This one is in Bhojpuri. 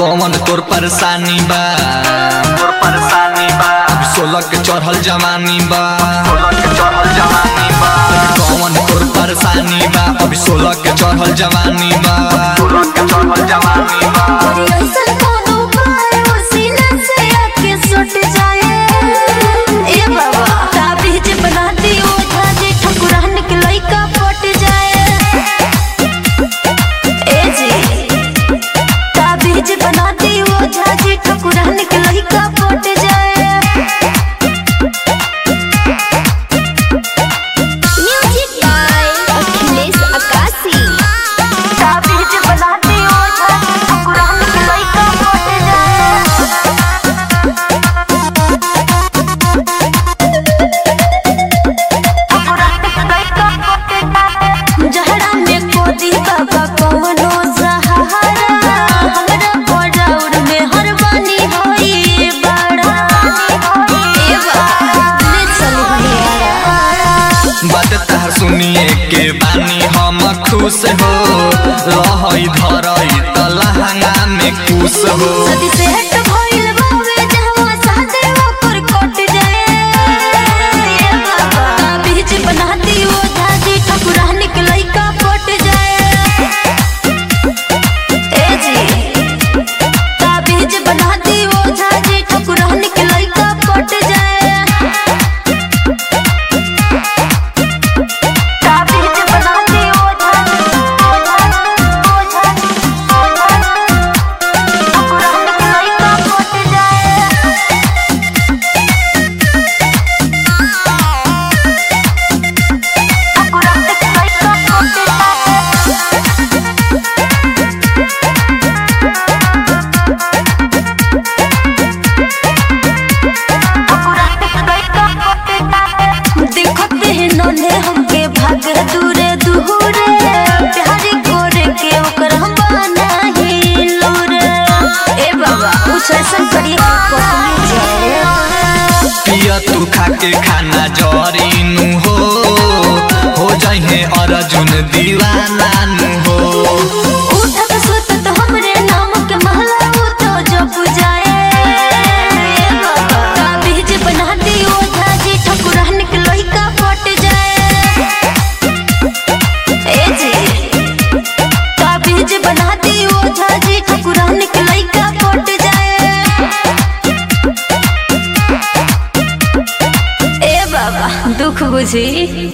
कौन तोर परेशानी बा तोर परेशानी बा अब सोलह के चढ़ल जवानी बा सोलह के चढ़ल जवानी बा कौन तोर परेशानी बा अब सोलह के चढ़ल जवानी बा सोलह के चढ़ल जवानी बा ऐसन कोनो पाए वो सीना से आके सुट जाए ए बाबा ताबीज बना दी ओझा जी ठकुरान के लइका पट जाए ए जी ताबीज बना दी ओझा जी ठकुरान के लइका पट जाए म्यूजिक बाय अखिलेश आकाशी ताबीज बना दी ओझा जी ठकुरान के लइका पट जाए जहरा में कोदी बाबा कवनो सहारा हमरा बड़ाउर में हर बानी होई बड़ा ए बाबा ले चली हनिया बात तहर सुनिए के बानी हम खुश हो रहई धरई त लहंगा में खुश हो सदी से हट भइल बावे जहवा सादे ओकर कट जाए ए बाबा बीज बना दी ओ धाजी ठकुरान के लइका पट जाए ए जी ताबीज बना दी ओ झाजी ठकुरान के लइका पट जाए ताबीज बना दी ओ झाजी ओ झाजी ओ झाजी ठकुरान के लइका पट जाए ठकुरान के लइका पट जाए देखते हैं नन्हे हमके भाग दूरे दूरे प्यारी गोरे के ओकर हम बना ही लूरे ए बाबा कुछ ऐसा करिए कि पकड़ी जाए पिया तू खा के खाना जरीनु हो हो जहे अर्जुन दीवाना नु हो उठत सुतत हमरे नाम के महला वो तो जब जाए ए बाबा ताबीज बना दी ओ झाजी ठकुरान के लइका पट जाए ए जी ताबीज बना दी ओ झाजी ठकुरान के लइका पट जाए ए बाबा दुख बुझी